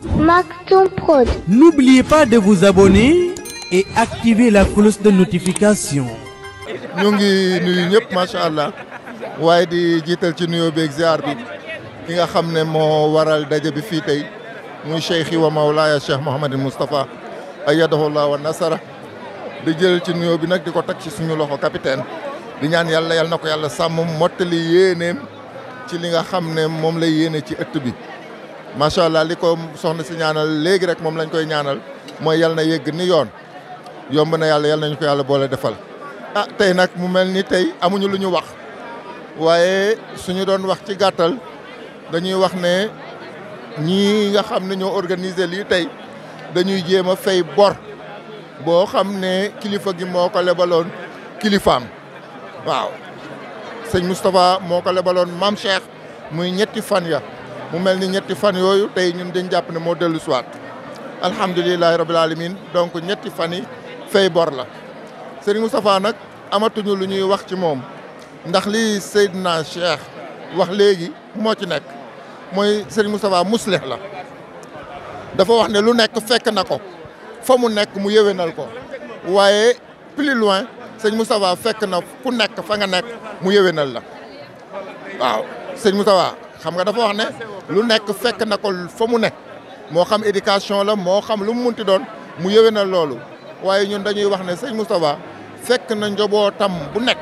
Maktoum Prod. N'oubliez pas de vous abonner et activer la cloche de notification. ñu ngi nuyu ñëpp macha allah waaye di jiital ci nuyoo beeg ziar bi ki nga xam ne moo waral daje bi fii tey muy cheikh wa mawlaaya cheikh Mouhamadul Moustapha ayyadahullah wa nasara di jël ci nuyoo bi nag di ko teg ci suñu loxo capitaine di ñaan yàlla yal na ko yàlla sàmm mottali yéeneem ci li nga xam ne moom lay yéene ci ëtt bi macha allah li ko soxna si ñaanal léegi rek moom lañ koy ñaanal mooy yal na yegg ni yoon yomb na yàlla yal nañu ko yàlla boole defal. ah tey nag mu mel ni tey amuñu lu ñu wax waaye suñu doon wax ci gàttal dañuy wax ne ñii nga xam ne ñoo organiser lii tey dañuy jéem a fay bor boo xam ne kilifa gi moo ko lebaloon kilifaam waaw sëñ Moustapha moo ko lebaloon maam Cheikh muy ñetti fan ya mu mel ni ñetti fan yooyu tey ñun dañ jàpp ne moo dellu siwaat alhamdulilahi rabil alamin donc ñetti fan yi fay bor la Serigne Moustapha nag amatuñu lu ñuy wax ci moom ndax li Seydina Cheikh wax léegi moo ci nekk mooy Serigne Moustapha muslih la dafa wax ne lu nekk fekk na ko fa mu nekk mu yéwénal ko waaye plus loin sëñ Moustapha fekk na ku nekk fa nga nekk mu yéwénal la waaw sëñ Moustapha xam nga dafa wax ne lu nekk fekk na ko fa mu nekk moo xam éducation la moo xam lu mu munti doon mu yéwénal loolu waaye ñun dañuy wax ne sëñ Moustapha fekk na njobootam bu nekk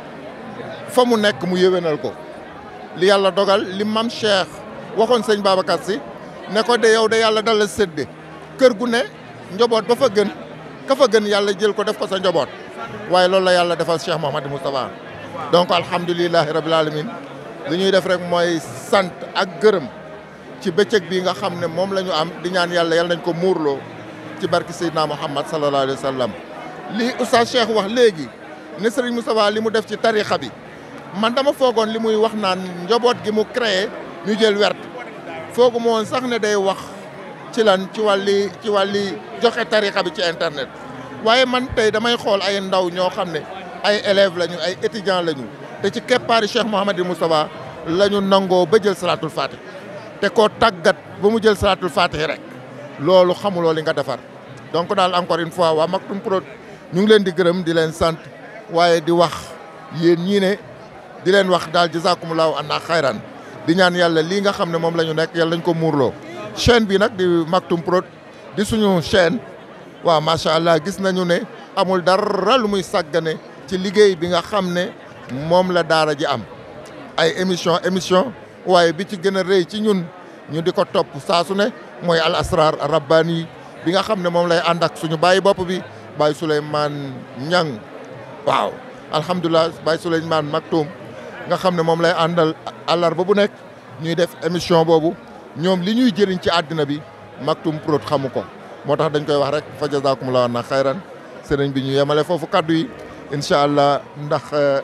fa mu nekk mu yéwénal ko li yàlla dogal li mam Cheikh waxoon sëñ Babacar si ne ko de yow de yàlla dala sédde kër gu ne njoboot ba fa gën ka fa gën yàlla jël ko def ko sa njoboot waaye loolu la yàlla defal Cheikh Mouhamadou Moustapha donc alhamdulilahi rabil alamin li ñuy def rek mooy sant ak gërëm ci bëccëg bi nga xam ne moom la ñu am di ñaan yàlla yàlla nañ ko muurloo ci barki Seydina Muhammad sallallahu alayhi wa sallam li Oustaz Cheikh wax léegi ne Serigne Moustapha li mu def ci tarixa bi man dama foogoon li muy wax naan njaboot gi mu créé ñu jël wert foogu moon sax ne day wax ci lan ci wàlli ci wàlli joxe tarixa bi ci internet waaye man tey damay xool ay ndaw ñoo xam ne ay élèves lañu ay étudiants lañu te ci keppaari Cheikh Mouhamadou Moustapha la ñu nangoo ba jël salatul fatih te koo tàggat ba mu jël salatul fatih rek loolu xamuloo li nga defar donc daal encore une fois waa Maktoum Prod ñu ngi leen di gërëm di leen sant waaye di wax yéen ñii ne di leen wax daal jazakumullahu anna xayran di ñaan yàlla lii nga xam ne moom la ñu nekk yàlla nañ ko muurloo chaîne bi nag di Maktoum Prod di suñu chaîne waaw macha allah gis nañu ne amul dara lu muy sàggane ci liggéey bi nga xam ne moom la daara ji am ay émission émission waaye bi ci gën a rëy ci ñun ñu di ko topp saa su ne mooy al asrar rabbani bi nga xam ne moom lay ànd ak suñu bàyyi bopp bi Baye Souleymane Niang waaw alhamdulilah Baye Souleymane Maktoum nga xam ne moom lay àndal àllarba bu nekk ñuy def émission boobu ñoom li ñuy jëriñ ci àddina bi Maktoum Prod xamu ko moo tax dañ koy wax rek fa jazakumullahu na xayran sëriñ bi ñu yemale foofu kaddu yi incha allah ndax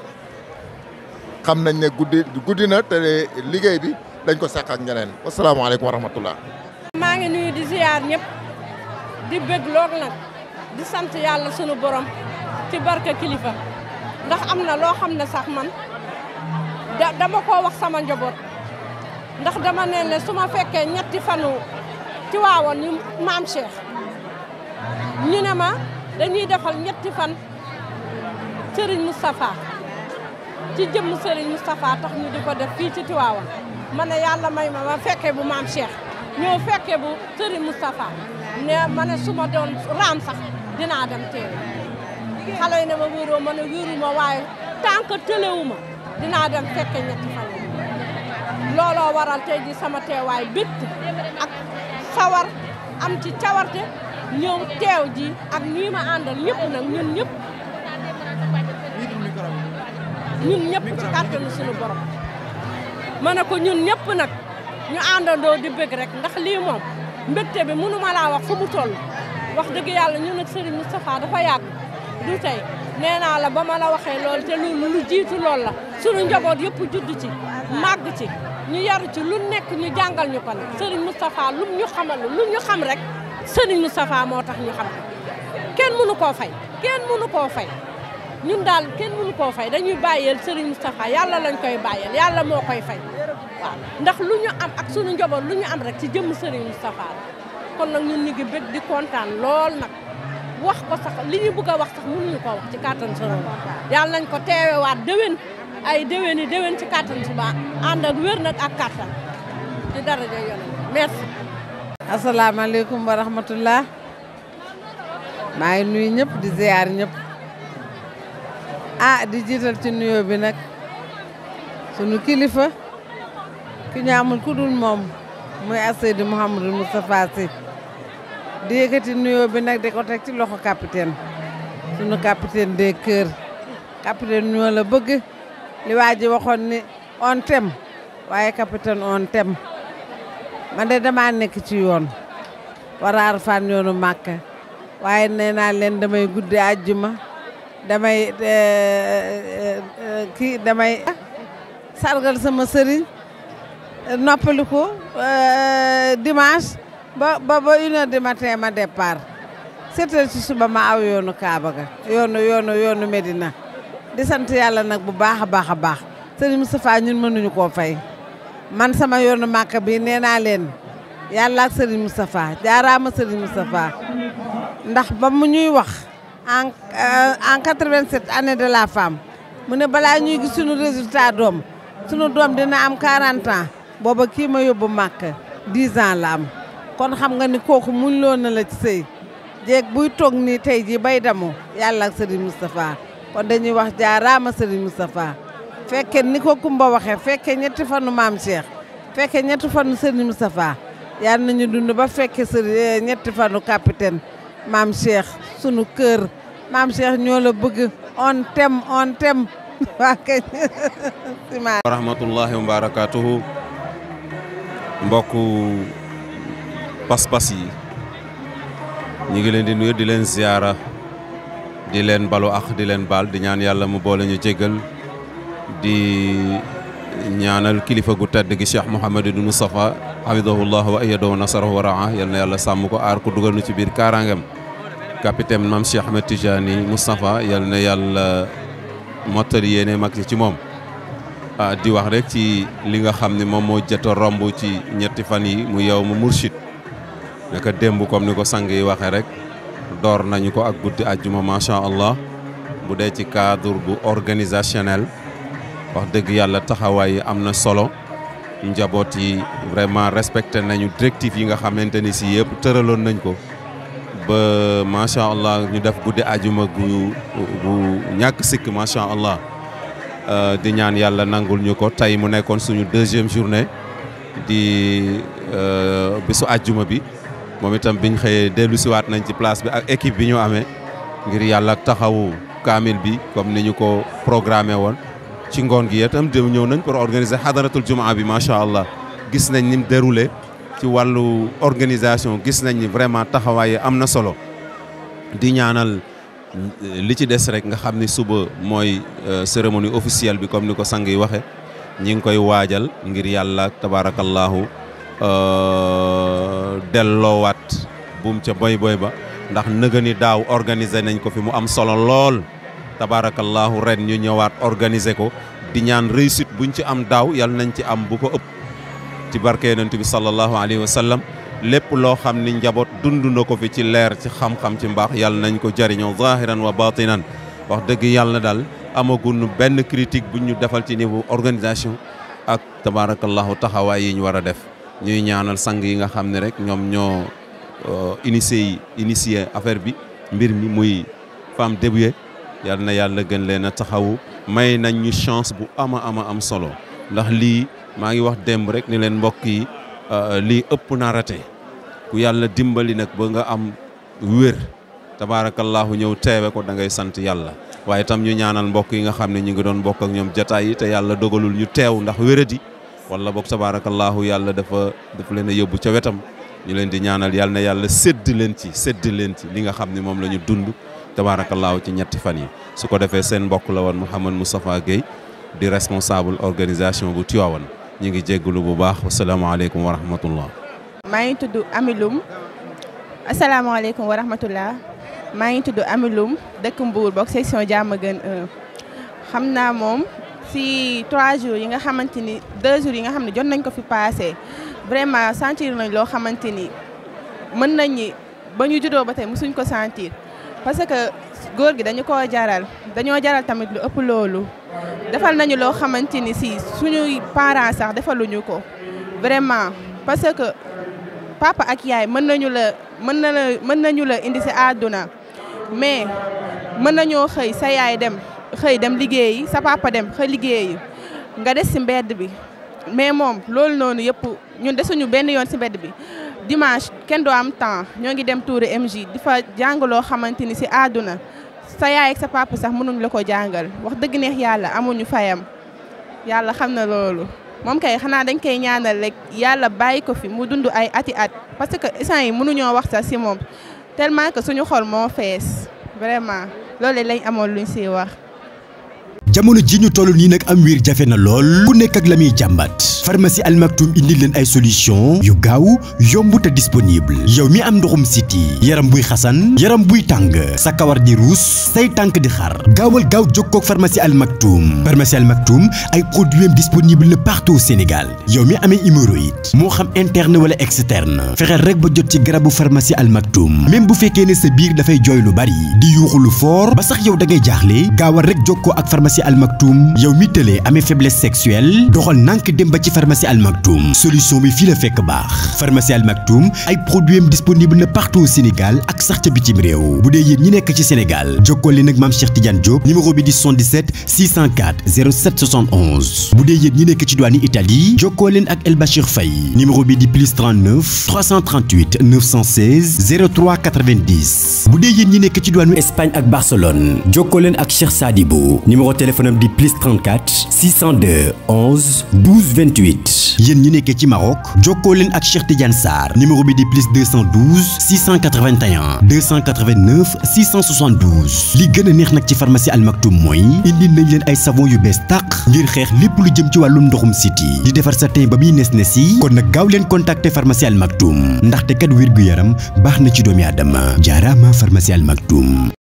xam nañ ne guddi guddi na te liggéey bi dañ ko seq ak ñeneen wasalaamaaleykum wa rahmatullah maa ngi nuyu di ziar ñëpp di bëgg lool nag di sant yàlla sunu borom ci barke kilifa ndax am na loo xam ne sax man da dama koo wax sama njaboot ndax dama ne ne su ma fekkee ñetti fanu ci waawoon ñu maam Cheikh ñu ne ma dañuy defal ñetti fan Serigne Moustapha ci jëmm Serigne Moustapha tax ñu di ko def fii ci Tiwaawan ma ne yàlla may ma ma fekkee bu maam Cheikh ñëw fekkee bu Serigne Moustapha ne ma ne su ma doon raam sax dinaa dem teew xale yi ne ma wéeroo ma ne wéeru ma waaye tant que tëlewu ma dinaa dem fekke ñetti fan looloo waral tey ji sama teewaay bétt ak sawar am ci cawarte ñëw teew ji ak ñii ma àndal ñëpp nag ñun ñëpp ñun ñëpp ci kàttanu suñu borom ma ne ko ñun ñëpp nag ñu àndandoo di bëgg rek ndax lii moom mbégte bi mënu ma laa wax fu mu toll wax dëgg yàlla ñun ak Serigne Moustapha dafa yàgg du tey nee naa la ba ma la waxee loolu te lu lu jiitu loolu la suñu njaboot yëpp judd ci màgg ci ñu yaru ci lu nekk ñu jàngal ñu ko nag Serigne Moustapha lum ñu xamal lu ñu xam rek Serigne Moustapha moo tax ñu xam ko kenn mënu koo fay kenn mënu koo fay ñun daal kenn mënu koo fay dañuy bàyyeel Serigne Moustapha yàlla lañ koy bàyyeel yàlla moo koy fay waaw ndax lu ñu am ak sunu njaboot lu ñu am rek ci jëmm Serigne Moustapha la kon nag ñun ñu ngi bëgg di kontaan lool nag wax ko sax li ñu bëgg a wax sax mënuñu koo wax ci kàttan sunu yàlla nañ ko teewewaat déwén ay déwén yi déwén ci kàttan suba ànd ak wér nag ak kàttan ci daraja yonent merci asalaamaaleykum wa rahmatullah maa ngi nuyu ñëpp di ziar ñëpp ah di jiital ci nuyoo bi nag sunu kilifa ki ñu amul ku dul moom muy Seydi Mouhamadou Moustapha Sy di yëkkati nuyoo bi nag di ko teg ci loxo capitaine sunu capitaine des cœurs capitaine ñoo la bëgg li waa ji waxoon ni on tem waaye capitaine on tem man de damaa nekk ci yoon waraar fan yoonu màkka waaye nee naa leen damay guddi àjjuma damay kii damay sargal sama sëriñ noppali ko dimanche ba ba ba une heure du matin ma départ sept heures ci suba ma aw yoonu Kaaba ga yoonu yoonu yoonu Medina di sant yàlla nag bu baax a baax a baax sëriñ Moustapha ñun mënuñu koo fay man sama yoonu màkk bi nee naa leen yàlla ak Serigne Moustapha jaaraama Serigne Moustapha ndax ba mu ñuy wax en en 87 année de la femme mu ne balaa ñuy gis suñu résultat doom suñu doom dina am 40 ans booba kii ma yóbbu màkk 10 ans la am kon xam nga ni kooku muñ loo na la ci sëy jeeg buy toog nii tey jii bay damu yàlla ak Serigne Moustapha kon dañuy wax jaaraama Serigne Moustapha fekke ni ko Kumba waxee fekke ñetti fanu maam Cheikh fekke ñetti fanu Serigne Moustapha yal nañu dund ba fekke sëriñ ñetti fanu capitaine maam Cheikh sunu kër maam Cheikh ñoo la bëgg on tem on tem waa kañ wa rahmatullahi wa barakatuhu mbokku pas-pas yi ñu ngi leen di nuyu di leen ziyaara di leen balu ak di leen baal di ñaan yàlla mu boole ñu jégal di ñaanal kilifa gu tedd gi Cheikh Mouhamadou Moustapha hafidahullah wa ayyadahu nasarahu wa raa yal na yàlla sàmm ko aar ko dugal nu ci biir kaaraangam capitaine Mame Cheikh Ahmed Tidiane Moustapha yal na yàlla mottali yéene mag ci moom ah di wax rek ci li nga xam ne moom moo jot a romb ci ñetti fan yi mu yow mu murshid naka démb comme ni ko sang yi waxee rek door nañu ko ak guddi àjjuma macha allah bu dee ci cadre bu organisationnel wax dëgg yàlla taxawaay yi am na solo njaboot yi vraiment respecté nañu directive yi nga xamante ni si yëpp tëraloon nañ ko ba macha allah ñu def guddi àjjuma gu gu ñàkk sikk macha allah di ñaan yàlla nangul ñu ko tey mu nekkoon suñu deuxième journée di bisu àjjuma bi moom itam biñ xëyee dellu siwaat nañ ci place bi ak équipe bi ñu amee ngir yàlla taxawu kaamil bi comme ni ñu ko programmé woon ci ngoon gi itam dem ñëw nañ pour organiser xadaratul jumaa bi macha allah gis nañ ni mu déroulé ci wàllu organisation gis nañ ni vraiment taxawaay am na solo di ñaanal li ci des rek nga xam ni suba mooy cérémonie officielle bi comme ni ko sang yi waxe ñi ngi koy waajal ngir yàlla tabaarakallaahu delloowaat buum ca boy boy ba ndax nëga ni daaw organiser nañ ko fi mu am solo lool tabaarakallaahu ren ñu ñëwaat organiser ko di ñaan réussite buñ ci am daaw yal nañ ci am bu ko ëpp ci barke yonent bi sallallahu alayhi wa sallam lépp loo xam ni njaboot dund na ko fi ci leer ci xam-xam ci mbaax yal nañ ko jëriñoo zahiran wa batinan wax dëgg yàlla daal amaguñu benn critique buñ ñu defal ci niveau organisation ak tabaarakallaahu taxawaay yi ñu war a def ñuy ñaanal sang yi nga xam ne rek ñoom ñoo initié yi initié affaire bi mbir mi muy femme début yal na yàlla gën leen a taxawu may nañ ñu chance bu ama ama am solo ndax lii maa ngi wax démb rek ni leen mbokk yi lii ëpp na rate ku yàlla dimbali nag ba nga am wér tabaarakallaahu ñëw teewe ko da ngay sant yàlla waaye tam ñu ñaanal mbokk yi nga xam ne ñu ngi doon bokk ak ñoom jataay yi te yàlla dogalul ñu teew ndax wéradi wala boog tabaarakallaahu yàlla dafa dafa leen a yóbbu ca wetam ñu leen di ñaanal yàlla na yàlla sédd leen ci sédd leen ci li nga xam ne moom la ñu dund tabaarakallaahu ci ñetti fan yi su ko defee seen mbokk la woon Mouhamed Moustapha Guèye di responsable organisation bu Tivaouane ñu ngi jégalu bu baax asalaamaaleykum wa rahmatullah maa ngi tudd Amiloum asalaamaaleykum wa rahmatullah maa ngi tudd Amiloum dëkk Mbour bokk section Diamaguène 1 xam naa moom si trois jours yi nga xamante ni deux jours yi nga xam ne jot nañ ko fi passé vraiment sentir nañ loo xamante ni mën nañ ñi ba ñu juddoo ba tey mosuñ ko sentir parce que góor gi dañu koo jaral dañoo jaral tamit lu ëpp loolu defal nañu loo xamante ni si suñuy parents sax defaluñu ko vraiment parce que papa ak yaay mën nañu la mën na la mën nañu la indi si àdduna mais mën nañoo xëy sa yaay dem xëy dem liggéeyi sa papa dem xëy liggéeyi nga des si mbedd bi mais moom loolu noonu yëpp ñun desuñu benn yoon si mbedd bi dimanche kenn doo am temps ñoo ngi dem tuuri MJ di fa jàng loo xamante ni si àdduna sa yaay ak sa papa sax mënuñ la ko jàngal wax dëgg neex yàlla amuñu fayam yàlla xam na loolu moom kay xanaa dañ koy ñaanal rek yàlla bàyyi ko fi mu dund ay ati at parce que instant yi mënuñoo wax sax si moom tellement que suñu xol moo fees vraiment loolu lañ amoon luñ siy wax. jamono ji ñu toll nii nag am wiir jafe na lool ku nekk ak la muy jàmbat pharmacie Al Maktoum indi leen ay solution yu gaaw yomb te disponible yow mi am ndoxum siti yaram buy xasan yaram buy tàng sa kawar di ruus say tànk di xar gaawal gaaw jokkoo ak pharmacie Al Maktoum pharmacie Al Maktoum ay produits disponible na partout au Sénégal yow mi amee hémorroïde moo xam interne wala externe fexeel rek ba jot ci garabu pharmacie Al Maktoum même bu fekkee ne sa biir dafay jooy lu bari di yuuxu lu fort ba sax yow da ngay jaaxle gaawal rek jokkoo ak pharmacie Al Maktoum yow mi tëlee amee faiblesse sexuelle doxal nànk dem ba ci pharmacie Al Maktoum solution bi fii la fekk baax pharmacie Al Maktoum ay produits disponible na partout au Sénégal ak sax ca bitim réew bu dee yéen ñi nekk ci Sénégal jokkoo leen ak maam Cheikh Tidiane Diop numéro bi di 77 604 07 71 bu dee yéen ñi nekk ci douane Italie jokkoo leen ak El Bachir Faye numéro bi di plus 39 338 916 03 90 bu dee yéen ñi nekk ci douane Espagne ak Barcelone jokkoo leen ak Cheikh Sadibou numéro téléphone am di plus 34 602 11 12 28 yéen ñi nekkee ci Maroc jokkoo leen ak Cheikh Tidiane Sarr numéro bi di plus 212 681 289 672 li gën a neex nag ci pharmacie Al Maktoum mooy indi nañ leen ay savon yu bees tàq ngir xeex lépp lu jëm ci wàllum ndoxum siti di defar sa teen ba muy nes nes yi kon nag gaaw leen contacter pharmacie Al Maktoum ndaxte kat wér gu yaram baax na ci doomi aadama jaaraama pharmacie Al Maktoum